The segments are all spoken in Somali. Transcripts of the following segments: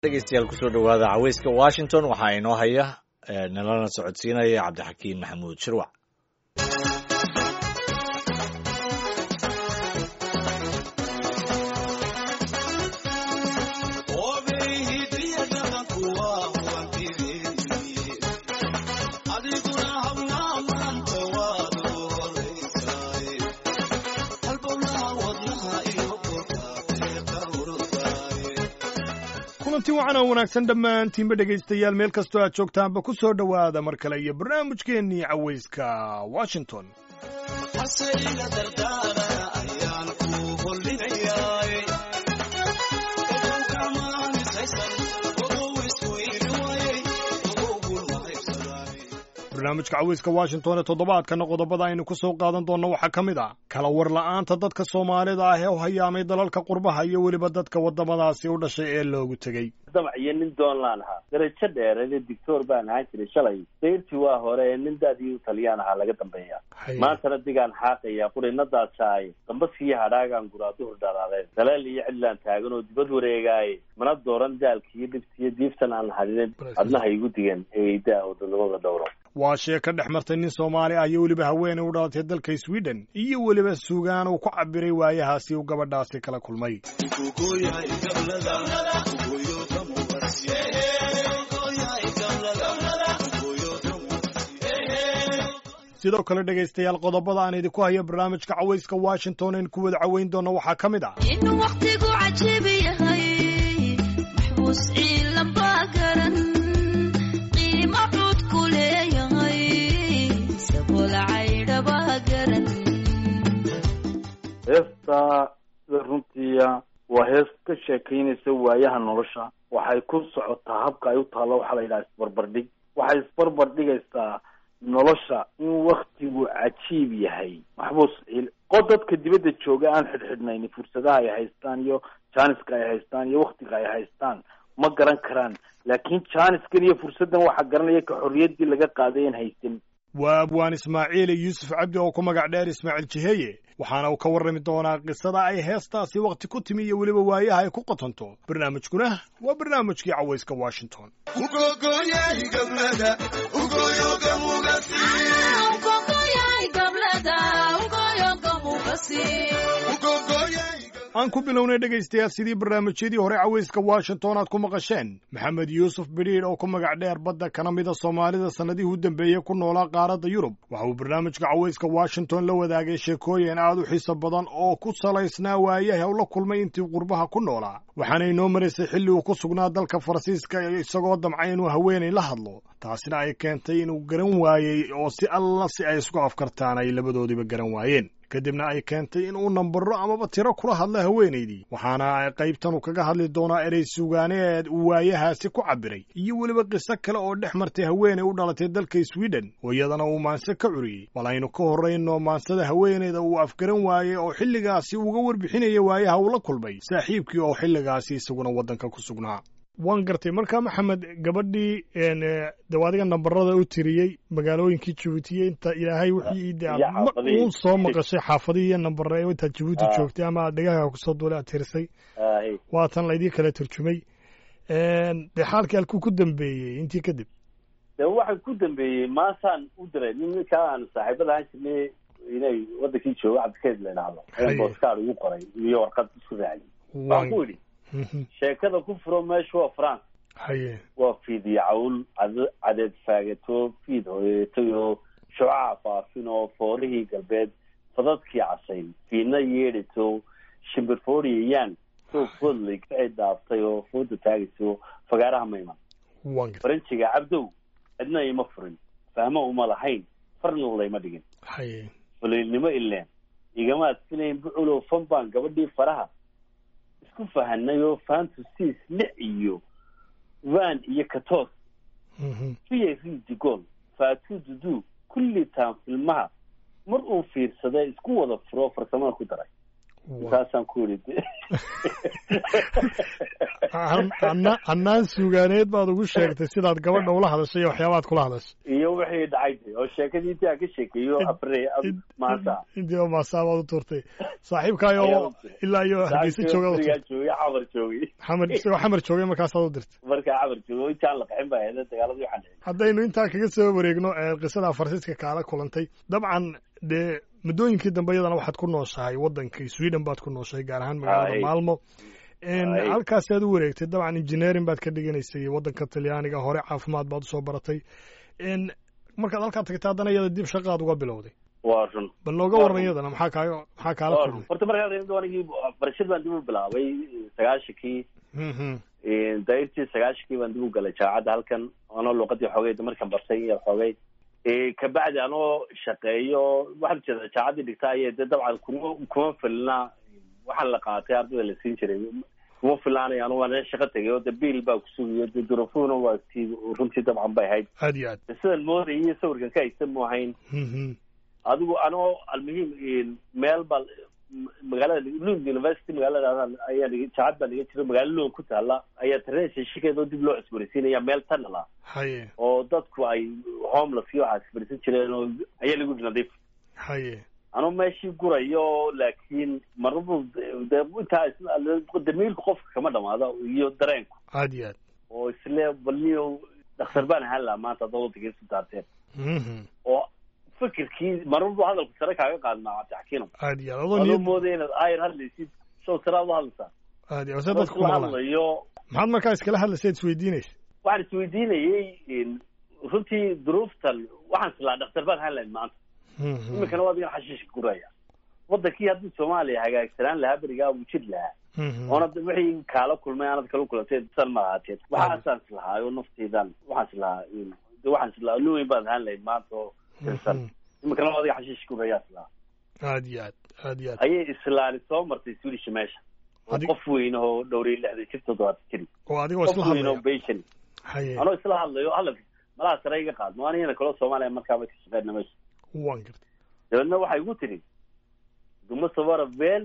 dhegeystayaal kusoo dhowaada caweyska washington waxaa inoo haya nalana socodsiinaya cabdixakiin maxamuud shirwac kulanti wacan oo wanaagsan dhammaantiinba dhegaystayaal meel kastoo aad joogtaanba ku soo dhowaada mar kale iyo barnaamijkeennii cawayska washington barnaamijka cawayska washington ee toddobaadkana qodobada aynu ku soo qaadan doonno waxaa ka mid ah kala war la'aanta dadka soomaalida ah ee u hayaamay dalalka qurbaha iyo weliba dadka waddamadaasi u dhashay ee loogu tegey damac iyo nin doonlaan ahaa darajo dheereede dictor baan ahaan jiray shalay dayrtii waa hore ee nin daadii u taliyaan ahaa laga dambeeya maantana digaan xaaqaya qurinadaasaaye dambaskiiyo hadhaagaan guraa duhur dhalaadeen daleel iyo cidlaan taagan oo dibad wareegaaye mana dooran daalkiiyo dhibtiyo diiftan aan hadinin adnaha igu digan eeydaa oo dadnimada dhowro waa shee ka dhex martay nin soomaali ah iyo weliba haweenay u dhalatay dalka sweden iyo weliba sugaan uu ku cabiray waayahaasi uu gabadhaasi kala kulmay sidoo kale dhegaystayaal qodobada aan idinku hayo barnaamijka cawayska washington aynu ku wada caweyn doonno waxaa ka mid ah inuu wakhtigu cajiib yahay maxbuus ciilan baa garan qiimo cud ku leeyahay sabool caydhabaa garan heesta sida runtiiya waa hees ka sheekaynaysa waayaha nolosha waxay ku socotaa habka ay u taallo waxaa la yidhaha isbarbardhig waxay isbarbar dhigaysaa nolosha in waktigu cajiib yahay maxbuus ciil qod dadka dibadda jooga aan xidhxidhnayn fursadaha ay haystaan iyo jaaniska ay haystaan iyo waktiga ay haystaan ma garan karaan laakiin jaaniskan iyo fursaddan waxaa garanaya ka xorriyaddii laga qaaday aan haysan waa abwaan ismaaciile yuusuf cabdi oo ku magac dheer ismaaciil jiheye waxaana uu ka warrami doonaa qisada ay heestaasi wakhti ku timi iyo weliba waayaha ay ku qotonto barnaamijkuna waa barnaamijkii cawayska washington aan ku bilownay dhegaystayaal sidii barnaamijyadii hore cawayska washington aad ku maqasheen maxamed yuusuf bidhiidh oo ku magac dheer badda kana mida soomaalida sannadihii u dambeeyey ku noolaa qaaradda yurub waxa uu barnaamijka cawayska washington la wadaagay sheekooyin aad u xiiso badan oo ku salaysnaa waayaha u la kulmay intii qurbaha ku noolaa waxaana inoo maraysay xilli uu ku sugnaa dalka faransiiska isagoo damcay inuu haweenay la hadlo taasina ay keentay inuu garan waayey oo si alla si ay isku afkartaan ay labadoodiba garan waayeen kadibna ay keentay in uu nambaro amaba tiro kula hadla haweenaydii waxaana qaybtan uu kaga hadli doonaa erey sugaaneed uu waayahaasi ku cabiray iyo weliba qiso kale oo dhex martay haweenay u dhalatay dalka sweden oo iyadana uu maanse ka curiyey bal aynu ka horrayno maansada haweenayda uu afgaran waayey oo xilligaasi uga warbixinaya waayaha uu la kulmay saaxiibkii oo xilligaasi isaguna waddanka ku sugnaa waan gartay markaa maxamed gabadhii de adiga nambarada u tiriyey magaalooyinkii jabuutiye inta ilaahay wixii de aad uun soo maqashay xaafadihii iyo nambare intaad jabuuti joogtay ama aad dhegahaaga kusoo duulay aad tirisay waatan laydii kala turjumay dee xaalkii halkuu ku dambeeyey intii kadib de waxaa ku dambeeyey maasaan u diray nin ninkaa aan saaxiibada ahaan jirnay inay wadankii jooga cabdikeed la idhaahdo ayaan booskaar ugu qoray iyo warqad isku raaciyey waan ku idhi sheekada ku furo meesha waa france haye waa fiidiyo cawl cadeed faagato fiid hoyeetay oo shucaca faafin oo foolihii galbeed fadadkii casayn fiidna yeedhito shimbirfooriyayaan soo foodlay kacay dhaaftay oo fooda taagayso fagaaraha mayman faranjiga cabdow cidna ima furin fahmo uma lahayn farna layma dhigin haye fuliilnimo ileen igamaad filayn buculow fan baan gabadhii faraha isku fahanay oo fantusis lix iyo van iyo katos fiya ridigol fatu dudu kulli taan filmaha mar uu fiirsaday isku wada furo farsamada ku daray intaasaan ku yidhi anna annaan suugaaneed baad ugu sheegtay sidaad gabadha ula hadashay iyo waxyaabaad kula hadashay iyo wixii dhacay oo sheekadii intii aan ka sheekeeyo afre maanta intii oo maasabaad u turtay saaxiibkaayo ilaa iyo hargeysa jooga joogay xamar joogay xamar isagoo xamar joogay markaasaad u dirtay markaa xamar joogo intaan la qaxin baa ahayd dagaaladii waxaan dhicin haddaynu intaa kaga soo wareegno qisada faransiiska kaala kulantay dabcan dee muddooyinkii dambe iyadana waxaad ku nooshahay waddankii sweden baad ku nooshahay gaar ahaan magaalada Ay. maalmo Ay. halkaasi aad u wareegtay dabcan engineering baad ka dhiganaysay waddanka talyaaniga hore caafimaad baad usoo baratay n markaad halkaa tagtay haddana iyada dib shaqaad uga bilowday waa run bal nooga Waa waran run. iyadana maxaa kaaga maxaa kaala waa run kulmay horta markaa reer doonigii barashad baan dib u bilaabay sagaashankii Mhm. dairtii sagaashankii baan dib u galay jaamacadda halkan anoo luuqadii xoogay markan bartay iyo xoogay kabacdi anoo shaqeeyo waxaad jeeda jaamacaddii dhigta ayay de dabcan kuma kuma filna waxaan la qaatay ardayda la siin jiray kuma filnaanay anu waan shaqo tegay oo de biil baa kusugayo de durufuhuna waa tii runtii dabcan bay ahayd aad iyo aad sidan moodayay sawirkan ka haysan mu ahayn Mhm. adigu anoo almuhiim meel baa magaalada lund university magaalada ayaa jaacad baa dhigan jira magaalo lund ku taala ayaa tareensa shikeedoo dib loo cusboonaysiinaya meel tunnel ah haye oo dadku ay homeless iyo waxaas fadhiisan jireen oo ayaa lagu nadiif haye anuu meeshii gurayo laakiin marnaba de intaa is- damiirka qofka kama dhamaado iyo dareenku aad iyo aad oo isle balniyo dhakhtar baan ahaan lahaa maanta haddaad waddankiisu daarteen Mhm. oo fikirkii marnaba hadalku sare kaaga qaadmaa cabdixakiino aad iyo aad adoo adoo niyad moodaya inaad ayar hadlaysid show saraad u hadlaysaa aad iyo aad se Adoo dadka ku isla maqlaan hadlayo maxaad markaa iskala hadlaysayd isweydiinaysa waxaan isweydiinayey runtii duruuftan waxaan islaa dhakhtar baan ahaan lahayn maanta Mhm. iminkana waa adigan xashiishka guraya wadankii haddii soomaaliya hagaagsanaan lahaa berigaa wuu jiri lahaa Mhm. oonad wixii kaala kulmay aanad kala kulantay san ma ahaateen waxaasaan islahaa oo nafteydan waxaan islahaa de waxaan islahaa nin weyn baad ahaan lahayd maanta oo tirsan Mhm. iminkana waa adiga xashiishka gurayaa islahaa aad iyo aad aad iyo aad ayay islaani soo martay swedish meesha oo Adig- qof weyn oo dhowriya lixdan jir toddobaatan jiri oo adigoo qof isla weyn oo hadlaya beshan haye anoo isla hadlayo hadalka malaha sare iga qaadmo anigana kaloo soomaaliya markaaba ka shaqeyna meesha waan gartay dabeedna waxay igu tiri du måste vara väl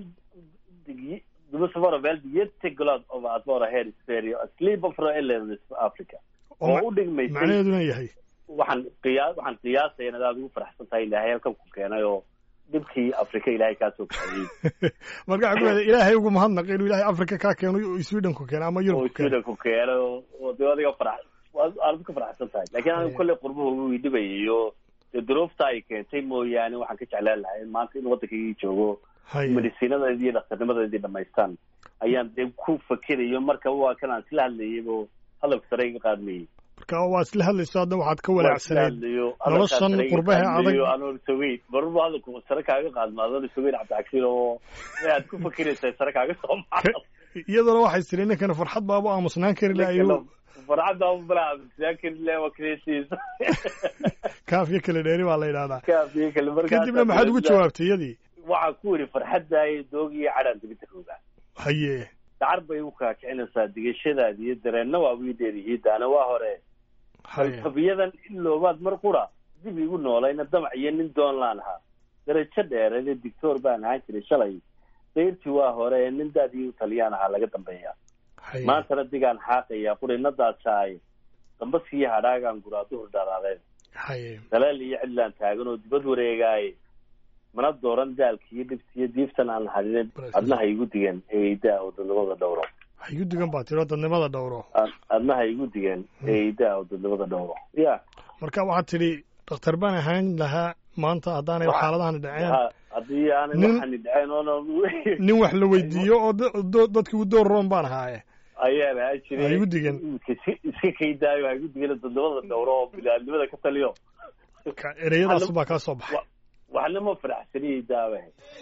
du måste vara väldigt jätteglad över att vara här i Sverige och slippa från LRS Afrika oo ma- oo u dhigmaysay macnaheeduna yahay waxaan qiyaa waxaan qiyaasaya inaad aada ugu faraxsan tahay ilaahay halkan ku keenay oo dhibkii afrika ilaahay kaa soo kaxeeyey marka waxaa ku leedahay ilaahay ugu mahadnaq inuu ilaahay africa kaa keeno oo sweden ku keeno ama oo yurub ku keeno sweden ku keenay oo oo dee adiga farax aad ka faraxsan tahay laakiin aniga Haye. kolley qurbuhu wuu idhibayay oo dee duruufta ay keentay mooyaane waxaan ka jeclaan lahay maanta in waddankaygii joogo haye medisiinadeedii iyo dhakhtarnimadeedii dhamaystaan ayaan dee ku fakerayo marka waa kan aan isla hadlayay oo hadalka sare iga qaadmayay marka waa isla hadlayso hadda waxaad ka Waan isla walaacsaneed hadlayo, noloshan hadalkaa sare iga qurbaha qaadmayo, adag. anoo sogeyn marba hadalku sare kaaga qaadma adoon sogeyn cabdixakiin oo aad ku fakeraysaa sare kaaga soo maco iyadana waxay tiri ninkana farxad baaba aamusnaan kari la ayuu farcadda balaa laakin lewa kresiis kaafiyo kala dheeri baa la yidhahdaa kaafiye kale markaas kadibna maxaad ugu jawaabtay iyadii waxaan ku yidhi farxaddaay doogiyo cadhaan dibidda roogaa haye dacar bay u kaakicinaysaa digashadaada iyo dareenna waa wii dheerihiidaana waa hore haye tabiyadan in loobaad mar qura dib igu noolayna damac iyo nin doon laan ahaa darajo dheereede dictoor baan ahaan jiray shalay dayrtii waa hore nin daadii u taliyaan ahaa laga dambeeya haye maantana digaan xaaqaya qurinadaasaaye dambaskiiyo hadhaagaan guraa duhur dharaadeen haye daleel iyo cidlaan taagan oo dibad wareegaaye mana dooran daalka iyo dhibta iyo diiftan aan hadinin adnaha igu digan eeidaa oo dadnimada dhowro ha igu digan baa tiro dadnimada dhowro Ad- adnaha igu digan eeidaa oo dadnimada dhowro ya marka waxaad tidhi dhakhtar baan ahaan lahaa maanta haddaanay Waxa- xaaladahan dhaceen ha haddii aanay Nin- waxani dhaceen oona nin wax la weydiiyo oo da- do- dadkii u door roon baan ahaaye ayaan ahaan jiray Ha igu digan. Iska- iska kaydaayo ha igu digan dadnimada dhowro oo bilaalnimada ka taliyo ka ereyadaas baa kaa soo baxay Wa- waxna ma faraxsaniyey daawe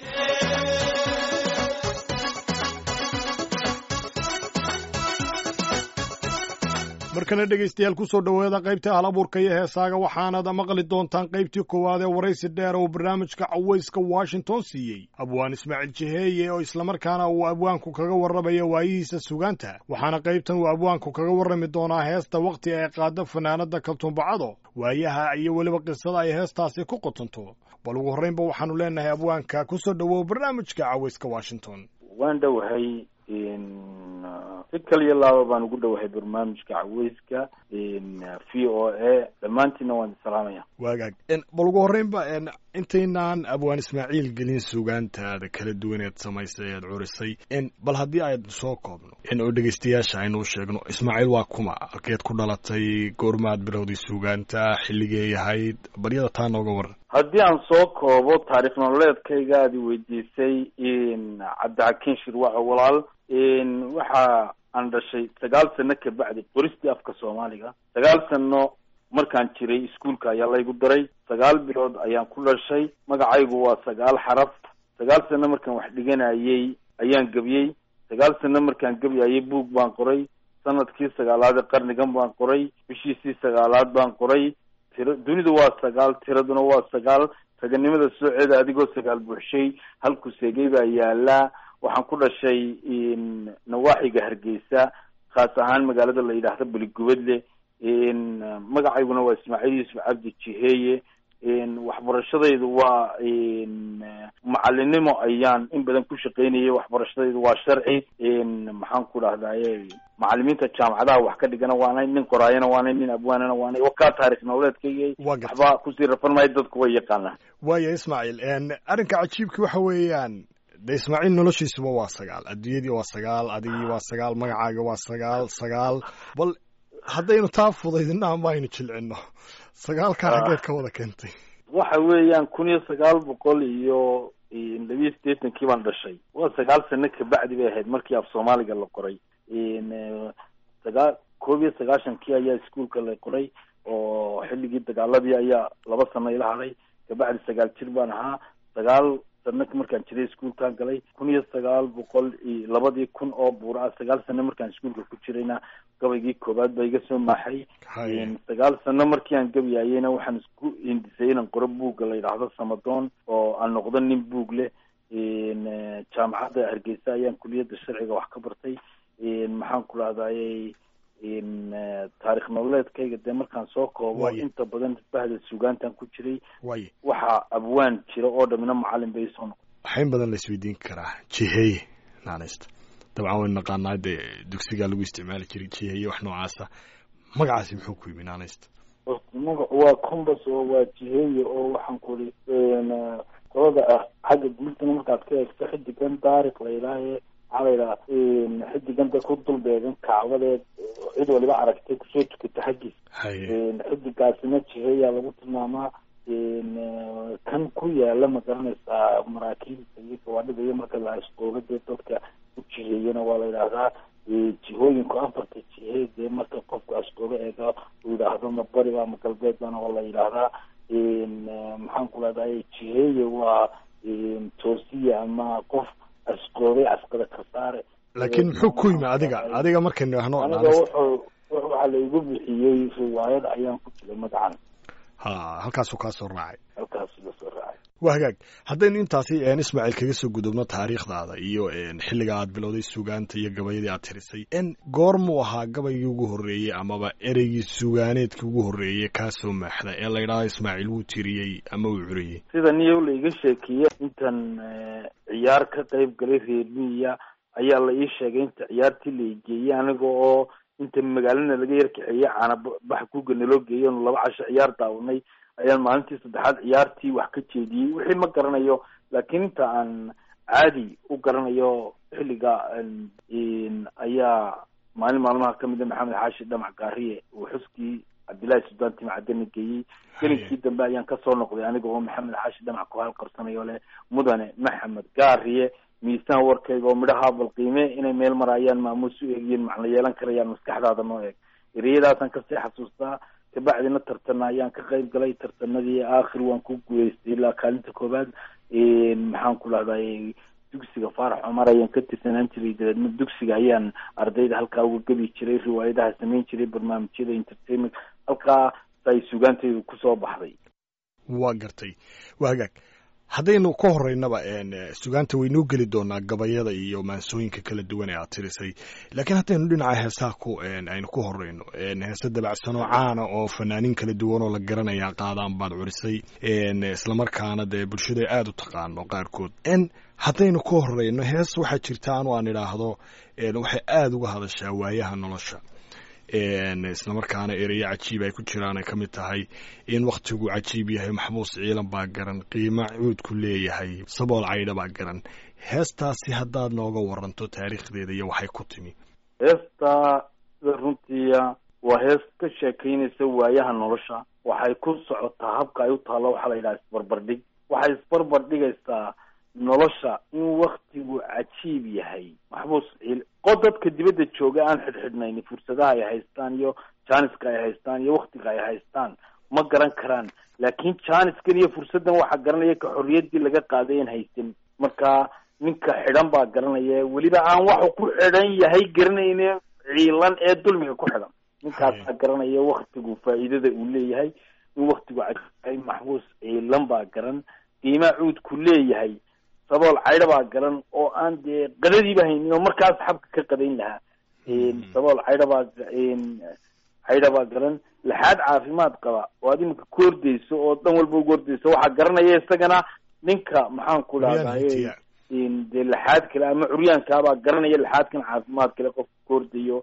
markana dhegaystayaal ku soo dhowaada qaybta halabuurka iyo heesaaga waxaanad maqli doontaan qaybtii koowaad ee waraysi dheer uu barnaamijka cawayska washington siiyey abwaan ismaaciil jiheeye oo islamarkaana uu abwaanku kaga warramaya waayihiisa sugaanta waxaana qaybtan uu abwaanku kaga warrami doonaa heesta wakhti ay qaado fanaanada kaltuumbacado waayaha iyo weliba qisada ay heestaasi ku qotonto bal ugu horraynba waxaanu leenahay abwaanka ku soo dhowow barnaamijka cawayska washington waan dhowahay si kaliya laaba baan ugu dhowahay barnaamijka caweyska v o a dhammaantiina waan isalaamaya waagaag bal ugu horreynba intaynaan abwaan ismaaciil gelin sugaantaada kala duwaneed samaysay eed curisay bal haddii aynu soo koobno oo dhegeystayaasha aynu u sheegno ismaaciil waa kuma halkeed ku dhalatay goormaad bilowday sugaanta xilligee ahayd baryada taa nooga waran haddii aan soo koobo taarikh nololeedkayga aad i weydiisay cabdixakiin shirwaco walaal waxa aan dhashay sagaal sano kabacdi qoristii afka soomaaliga sagaal sano markaan jiray iskuolka ayaa laygu daray sagaal bilood ayaan ku dhashay magacaygu waa sagaal xaraf sagaal sano markaan wax dhiganayay ayaan gebiyey sagaal sano markaan gebyayay buug baan qoray sanadkii sagaalaad ee qarnigan baan qoray bishiisii sagaalaad baan qoray tira dunidu waa sagaal tiraduna waa sagaal raganimada sooceeda adigoo sagaal buuxshay halku seegay baa yaalaa waxaan ku dhashay nawaaxiga hargeysa khaas ahaan magaalada la yidhaahdo beligubadle magacayguna waa ismaaciil yuusuf cabdi jiheeye waxbarashadaydu waa macalinimo ayaan in badan ku shaqaynayay waxbarashadaydu waa sharci maxaan ku dhahdaye macalimiinta jaamacadaha wax ka dhigana waanay nin qoraayana waanay nin abwaanana waanay wakaa taarikh nololeedkayga waxba kusii rafan maayo dadku way yaqaanaan waaya ismaaciil arrinka cajiibki waxa weeyaan de ismaaciil noloshiisuba waa sagaal adduunyadii waa sagaal adigii waa sagaal magacaaga waa sagaal sagaal bal haddaynu taa fudaydina ama aynu jilcino sagaalkaa xaggeed ka wada keentay waxa weeyaan kun iyo sagaal boqol iyo labiyo siddeetankii baan dhashay waa sagaal sano kabacdi bay ahayd markii af soomaaliga la qoray sagaa koob iyo sagaashankii ayaa iskuolka la qoray oo xilligii dagaaladii ayaa laba sano ila hadhay kabacdi sagaal jir baan ahaa sagaal sano markaan jiray iskuolkaan galay kun iyo sagaal boqol iyo labadii kun oo buura ah sagaal sano markaan iskuolka ku jirayna gabaygii koowaad baa iga soo maaxay sagaal sano markii aan gabyayeyna waxaan isku hindisay inaan qoro buugga la yidhaahdo samadoon oo aan noqdo nin buug leh jaamacadda hargeysa ayaan kuliyadda sharciga wax ka bartay maxaan ku dhahdaye taarikh nololeedkayga dee markaan soo koobo inta badan bahda sugaantan ku jiray waxaa abwaan jira oo dhamina macalin bay soo noqon waxayn badan la isweydiin karaa jiheye naanaysta dabcan waynu naqaanaa dee dugsigaa lagu isticmaali jiray jiheye wax noocaasa magacaasi muxuu ku yimi naanaysta magacu waa combas oo waa jiheye oo waxaan ku iri qolada ah xagga diintana markaad ka eegto xidigan daarik la yidhaahe maxaa la yidhaha xidiganta ku dul beegan kacbadeed cid waliba aragtay kusoo tukata xaggiis xidigaasina jiheeyaa lagu tilmaamaa kan ku yaala ma garanaysaa maraakiibta iyo gawaadhida iyo marka la asqooga dee dadka u jiheeyana waa la yidhaahdaa jihooyinku afarta jihe dee marka qofku asqooga eega uu yidhaahdo ma bari ba ma galbeed bana waa la yidhaahdaa maxaan ku leedahay jiheeye waa toosiya ama qof asqoobay asqada ka saare laakiin muxuu ku yimi adiga adiga markaynu idhahno aniga wuxuu waxaa la igu bixiyey riwaayad ayaan ku jiray magacan ha halkaasuu kaa soo raacay halkaasuu la soo raacay waa hagaag haddaynu intaasi ismaaciil kaga soo gudubno taariikhdaada iyo xilliga aad bilowday sugaanta iyo gabayadii aad tirisay n goormuu ahaa gabaygii ugu horreeyey amaba ereygii sugaaneedkii ugu horreeyey kaa soo maaxda ee la ydhahdo ismaaciil wuu tiriyey ama uu curiyey sida niyow la iga sheekeeye intan ciyaar ka qayb galay reer miya ayaa la ii sheegay inta ciyaartii la igeeyey aniga oo inta magaalana laga yar kaxeeyey caana bax kuga naloo geeyay onu laba casho ciyaar daawanay ayaan maalintii saddexaad ciyaartii wax ka jeediyey wixii ma garanayo laakiin inta aan caadi u garanayo xilliga ayaa maalin maalmaha kamid a maxamed xaashi dhamac gaariye uu xuskii cabdillahi suldaan timcadana geeyey gelinkii dambe ayaan kasoo noqday aniga oo maxamed xaashi dhamac ku halqarsanayo leh mudane maxamed gaariye miisaan warkayga oo midhaha balqiime inay meel maraayaan maamuus u eegiyeen macna yeelan karayaan maskaxdaada noo eeg ereyadaasaan kasii xasuustaa kabacdina tartana ayaan ka qayb galay tartanadii aakhir waan ku guuleystay ilaa kaalinta koobaad maxaan ku dhahday dugsiga faarax cumar ayaan ka tirsanaan jiray dabeedna dugsiga ayaan ardayda halkaa uga gebi jiray riwaayadaha samayn jiray barnaamijyada entertainment halkaa ay sugaantaydu kusoo baxday waa gartay waa hagaag haddaynu ka horeynaba sugaanta waynuu geli doonaa gabayada iyo maansooyinka kala duwan ee aad tirisay laakiin haddaynu dhinaca heesaha ku aynu ku horeyno heese dabacsanoo caana oo fanaaniin kala duwan oo la garanaya qaadaan baad curisay islamarkaana dee bulshada aada u taqaano qaarkood haddaynu ka horeyno hees waxaa jirta anu aan idhaahdo waxay aada uga hadashaa waayaha nolosha islamarkaana ereyo cajiib ay ku jiraan ay ka mid tahay in wakhtigu cajiib yahay maxbuus ciilan baa garan qiimo cuudku leeyahay sabool caydha baa garan heestaasi haddaad nooga waranto taariikhdeeda iyo waxay ku timi heesta sida runtiia waa hees ka sheekaynaysa waayaha nolosha waxay ku socotaa habka ay u taallo waxaa la yidhaha isbarbardhig waxay isbarbardhigaysaa nolosha in waktigu cajiib yahay maxbuus ciil qod dadka dibadda jooga aan xidhxidhnayn fursadaha ay haystaan iyo jaaniska ay haystaan iyo waktiga ay haystaan ma garan karaan laakiin jaaniskan iyo fursaddan waxaa garanaya ka xorriyaddii laga qaaday aan haysan marka ninka xidhan baa garanaya weliba aan waxu ku xidhan yahay garanayne ciilan ee dulmiga ku xidhan ninkaasaa garanaya waktigu faa'iidada uu leeyahay in waktigu cajiib yahay maxbuus ciilan baa garan qiimaa cuudku leeyahay sabool caydha baa garan oo aan dee qadadiiba haynin oo markaas xabka ka qadayn lahaa sabool caydha baa caydha baa garan laxaad caafimaad qaba oo aad imika ku ordayso oo dhan walba ugu ordayso waxaa garanaya isagana ninka maxaan ku dhahdaye dee laxaad kale ama curyaankaabaa garanaya laxaadkan caafimaad kale qofka ku ordayo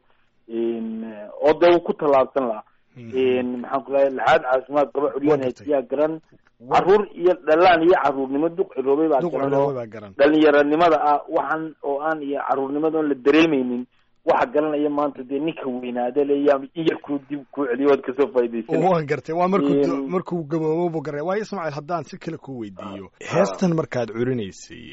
oo dee uu ku tallaabsan lahaa maxaan ku dhahay laxaad caafimaad qaba curyaan haytiyaa garan caruur iyo dhalaan iyo caruurnimo duq ciroobay baa garan oo dhalinyaranimada ah waxaan oo aan iyo caruurnimada oon la dareemeynin waxa garanaya maanta dee ninka weynaada leya in yar kuu dib kuu celiyo waad kasoo faa'idaysan waan gartay waa markuu markuu gaboobobu garay waayo ismaaciil haddaan si kale ku weydiiyo heestan markaad curinaysay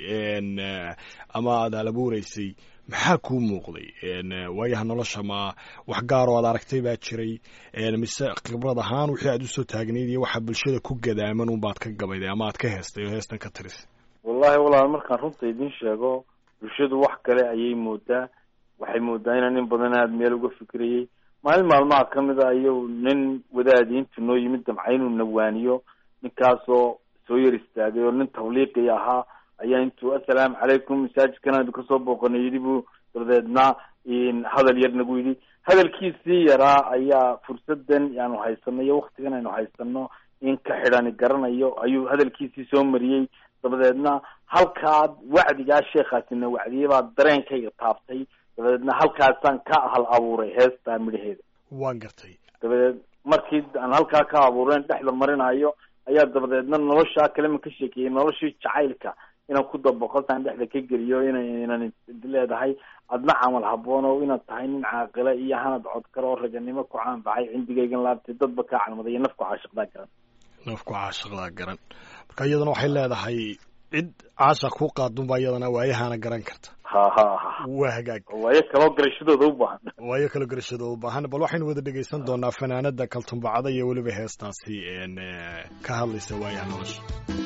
ama aad halabuureysay maxaa kuu muuqday waayaha nolosha ma wax gaar oo aad aragtay baa jiray mise khibrad ahaan wixii aad usoo taagnayd iyo waxa bulshada ku gadaaman unbaad ka gabayday ama aad ka heestay oo heestan ka tirisay wallahi walaal markaan runta idin sheego bulshadu wax kale ayay moodaa waxay moodaa inaan nin badan aada meel uga fikirayay maalin maalmaha kamid a iyo nin wadaadiintu noo yimid damca inuu nawaaniyo ninkaasoo soo yar istaagay oo nin tawliiqi ahaa ayaa intuu assalaamu calaykum masaajidkan aynu kasoo booqanay yidhi buu dabadeedna hadal yar nagu yidhi hadalkiisii yaraa ayaa fursadan aanu haysano iyo waktigan aynu haysano in ka xidhani garanayo ayuu hadalkiisii soo mariyey dabadeedna halkaa wacdigaa sheekhaasina wacdiyey baa dareenkayga taabtay dabadeedna halkaasaan ka hal abuuray heestaa midhaheeda waan gartay dabadeed markii aan halkaa ka abuureen dhexda marinayo ayaa dabadeedna noloshaa kalema ka sheekeeyey noloshii jacaylka inaan ku dabaqotaan dhexda ka geliyo ina inan leedahay adna camal haboon oo inaad tahay nin caaqila iyo hanad codkar oo raganimo ku caanbaxay cindigaygan laabtay dadba kaa calmaday iyo nafku caashiqdaa garan nafku caashiqdaa garan marka iyadana waxay leedahay cid caasha ku qaadunbaa iyadana waayahana garan karta ha ha ha waa hagaag waayo kaloo garashadooda u baahan waayo kala garashadooda u baahan bal waxaynu wada dhegaysan doonaa fanaanada kaltumbacada iyo weliba heestaasi ka hadlaysa waayaha nolosha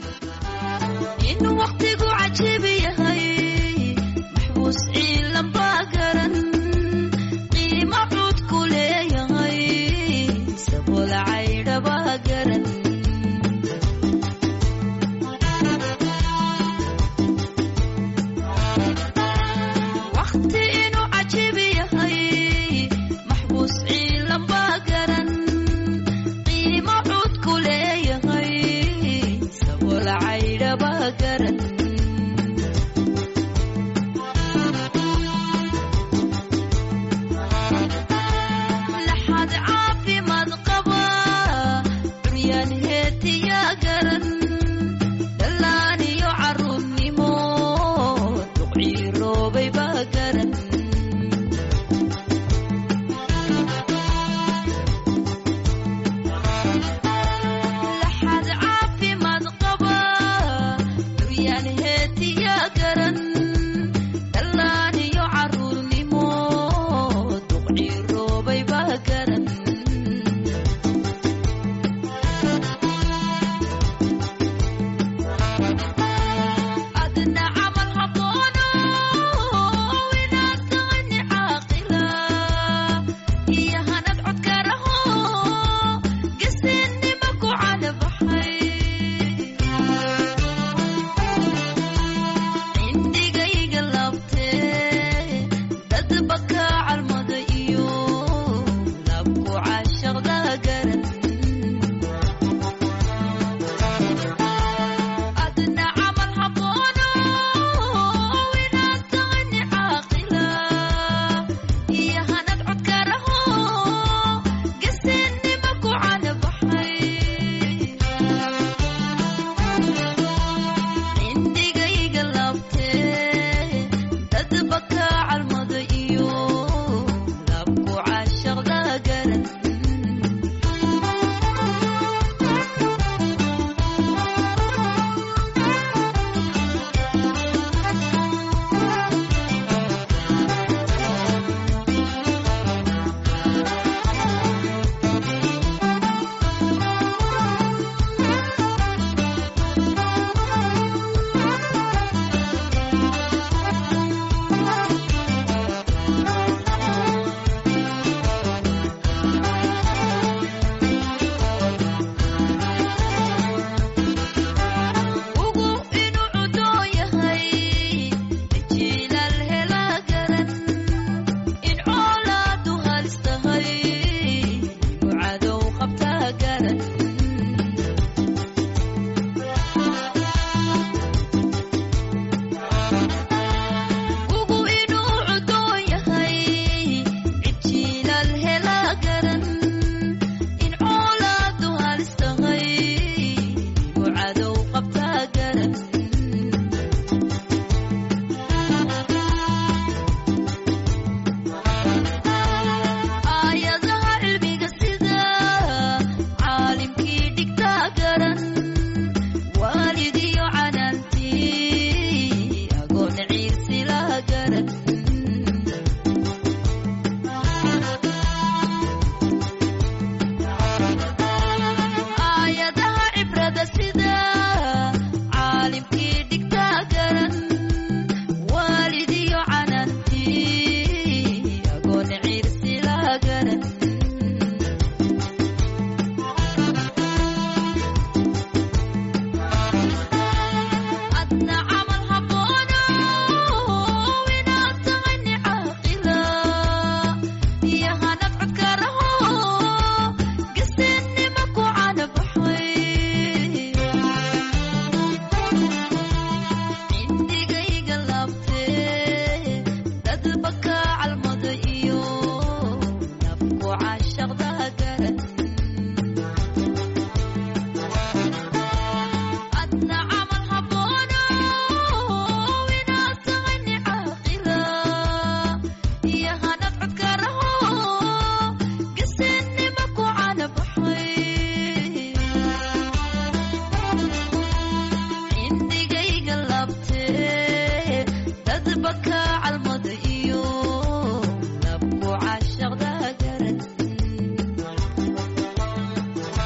in waktigu cajiib yahay maxbuus ciilan baa garan qiimo cuudku leeyahay sabool caydha baa garan wakti inuu cajiib yahay maxbuus ciilan baa garan qiimo cuudku leeyahay sabool caydha baa garan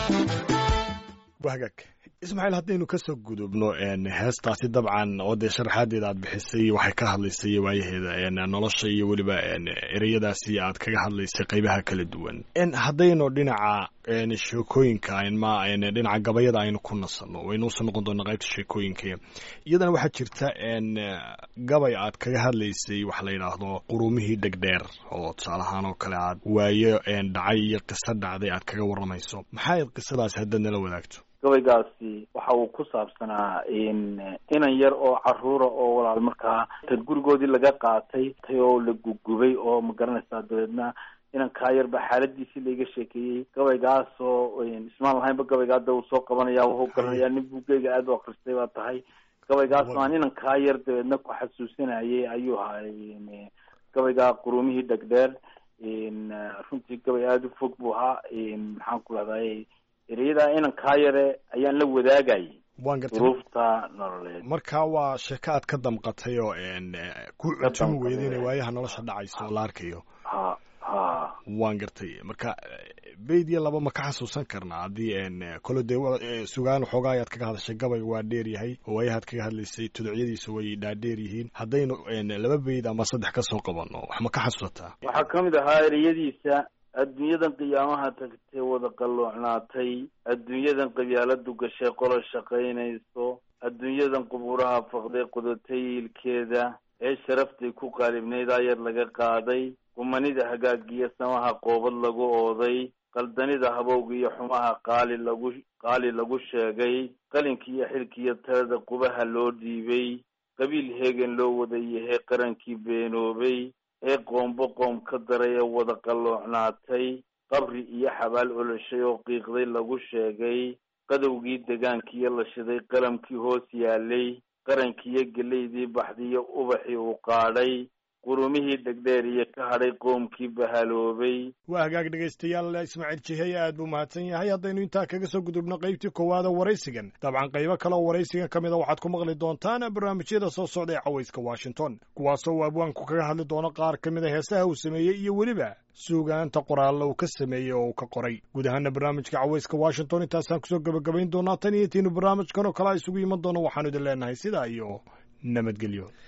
wahagaag ismaaciil haddaynu kasoo gudubno heestaasi dabcan oo dee sharaxaadeeda aad bixisay waxay ka hadlaysay waayaheeda nolosha iyo weliba ereyadaasi aad kaga hadlaysay qeybaha kala duwan haddaynu dhinaca sheekooyinka ma dhinaca gabayada aynu ku nasanno waynuusa noqon doona qaybta sheekooyinka iyadana waxaa jirta gabay aad kaga hadlaysay waxa la yidhaahdo qurumihii dhegdheer oo tusaale ahaan oo kale aad waayo dhacay iyo qiso dhacday aad kaga warramayso maxaa ayd qisadaasi haddaad nala wadaagto gabaygaasi waxa uu ku saabsanaa inan yar oo caruura oo walaal markaa tad gurigoodii laga qaatay tay oo la gugubay oo ma garanaysaa dabeedna inankaa yar baa xaaladiisii laiga sheekeeyey gabaygaasoo ismaan lahaynba gabaygaa da uu soo qabanaya wuxuu garanayaa nin buugeyga aada u akristay baa tahay gabaygaasoo aan inankaa yar dabeedna ku xasuusinayay ayuu ahaa gabaygaa qurumihii dhegdheer runtii gabay aada u fog buu ahaa maxaan ku rahday ereyada inankaa yare ayaan la wadaagayay waan gartay duruufta nololeed marka waa sheeko aad ka damqatay oo ku cutumi weyda inay waayaha nolosha dhacayso oo la arkayo ha ha waan gartay marka bayd iyo laba ma ka xasuusan karnaa haddii kole dee sugaan xoogaa ayaad kaga hadashay gabayga waa dheer yahay oo waayahaad kaga hadlaysay tuducyadiisa way dhaadheer yihiin haddaynu laba bayd ama saddex ka soo qabanno wax ma ka xasuusataa waxaa kamid ahaa ereyadiisa adduunyadan qiyaamaha tagtay wada qalloocnaatay adduunyadan qabyaaladu gashay qolo shaqaynayso adduunyadan qubuuraha faqday qodatay ilkeeda ee sharaftay ku qaalibnayd ayar laga qaaday gumanida hagaagiyo samaha qoobad lagu ooday qaldanida habowga iyo xumaha qaali lagu qaali lagu sheegay qalinkiiyo xilkiiyo talada qubaha loo dhiibay qabiil heegen loo wadayahay qarankii beenoobay ee qoombo qoom ka daray ee wada qalloocnaatay qabri iyo xabaal oloshay oo qiiqday lagu sheegay qadowgii degaankiiyo la shiday qalamkii hoos yaalay qarankiiyo gelaydii baxdiyo ubaxii uu qaadhay qurumihii dhegdheer iyo ka hadhay qoomkii bahaloobay waa hagaag dhegaystayaal ismaaciil jiheye aad buu mahadsan yahay haddaynu intaa kaga soo gudubno qaybtii koowaada waraysigan dabcan qaybo kale oo waraysigan ka mida waxaad ku maqli doontaan barnaamijyada soo socda ee cawayska washington kuwaasoo uu abwaanku kaga hadli doono qaar ka mida heesaha uu sameeyey iyo weliba suugaanta qoraalla uu ka sameeyey oo uu ka qoray guud ahaana barnaamijka cawayska washington intaasaan kusoo gebagabayn doonaa tan iyo tiinu barnaamijkan oo kale a isugu iman doono waxaanu idin leenahay sidaa iyo nabadgelyo